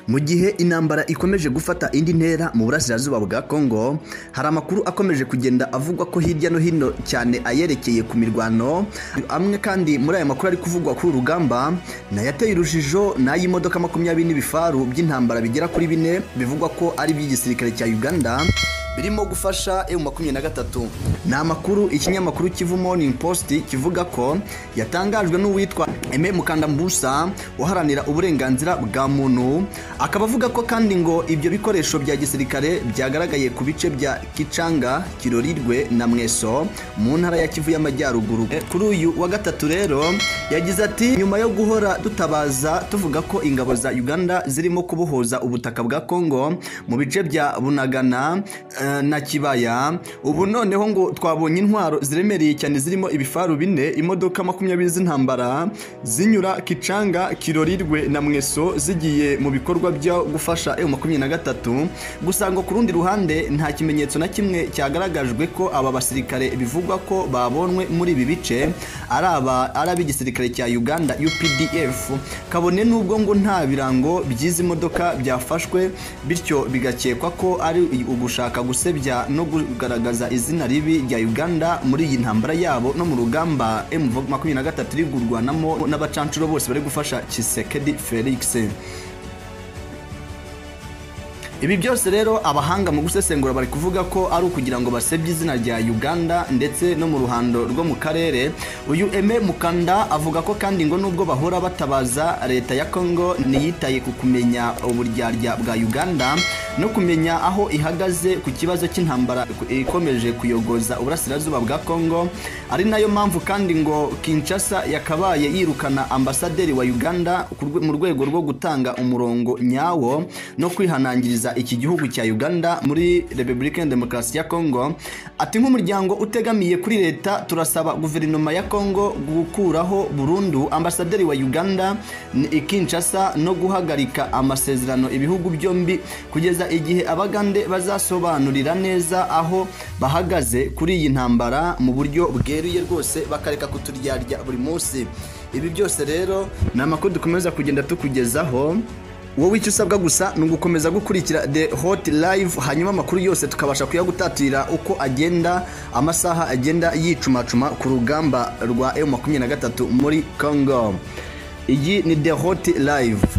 mu gihe intambara ikomeje gufata indi ntera mu burasirazuba bwa kongo hari amakuru akomeje kugenda avugwa ko hirya no hino cyane ayerekeye ku mirwano amwe kandi muri aya makuru ari kuvugwa kuri uru rugamba nayo ateye urujijo n'ay'imodoka makumyabiri n'ibifaru by'intambara bigera kuri bine bivugwa ko ari iby'igisirikare cya uganda birimo gufasha emu makumyabiri na gatatu ni amakuru ikinyamakuru kivu morning post kivuga ko yatangajwe n'uwitwa eme mukandambusa uharanira uburenganzira bwa muntu akaba avuga ko kandi ngo ibyo bikoresho bya gisirikare byagaragaye ku bice bya kicanga kirorirwe na mweso mu ntara ya kivu y'amajyaruguru kuri uyu wa gatatu rero yagize ati nyuma yo guhora dutabaza tuvuga ko ingabo za uganda zirimo kubohoza ubutaka bwa kongo mu bice bya bunagana na kibaya ubu noneho ngo twabonye intwaro ziremereye cyane zirimo ibifaru bine imodoka makumyabiri z'intambara zinyura kicanga kirorirwe na mweso zigiye mu bikorwa byo gufasha ewu makumyabiri na gatatu gusa ngo ku rundi ruhande nta kimenyetso na kimwe cyagaragajwe ko aba basirikare bivugwa ko babonwe muri ibi bice ari aba ari ab'igisirikare cya uganda updf kabone n'ubwo ngo nta birango by'izi modoka byafashwe bityo bigakekwa ko ari ugushaka gusebya no kugaragaza izina ribi rya uganda muri iyi ntambara yabo no mu rugamba m makumyabiri na gatatu iri kurwanamo n'abacancuro bose bari gufasha kisekedi felix ibi byose rero abahanga mu gusesengura bari kuvuga ko ari ukugira ngo basebye izina rya uganda ndetse no mu ruhando rwo mu karere uyu eme mukanda avuga ko kandi ngo nubwo bahora batabaza leta ya kongo ntiyitaye ku kumenya uburyarya bwa uganda no kumenya aho ihagaze ku kibazo cy'intambara ikomeje kuyogoza uburasirazuba bwa kongo ari nayo mpamvu kandi ngo kinshasa yakabaye yirukana ambasaderi wa uganda mu rwego rwo gutanga umurongo nyawo no kwihanangiriza iki gihugu cya uganda muri repubulika ya demokarasi ya kongo ati nk'umuryango utegamiye kuri leta turasaba guverinoma ya kongo gukuraho burundu ambasaderi wa uganda ikinshasa no guhagarika amasezerano ibihugu byombi kugeza igihe abagande bazasobanurira neza aho bahagaze kuri iyi ntambara mu buryo bweruye rwose bakareka kuturyarya buri munsi ibi byose rero ni amakuru dukomeza kugenda tukugezaho wowe icyo usabwa gusa ni ugukomeza gukurikira the hot live hanyuma amakuru yose tukabasha kuyagutatira uko agenda amasaha agenda yicumacuma ku rugamba rwa emu makumyabiri na gatatu muri congo iyi ni the hot live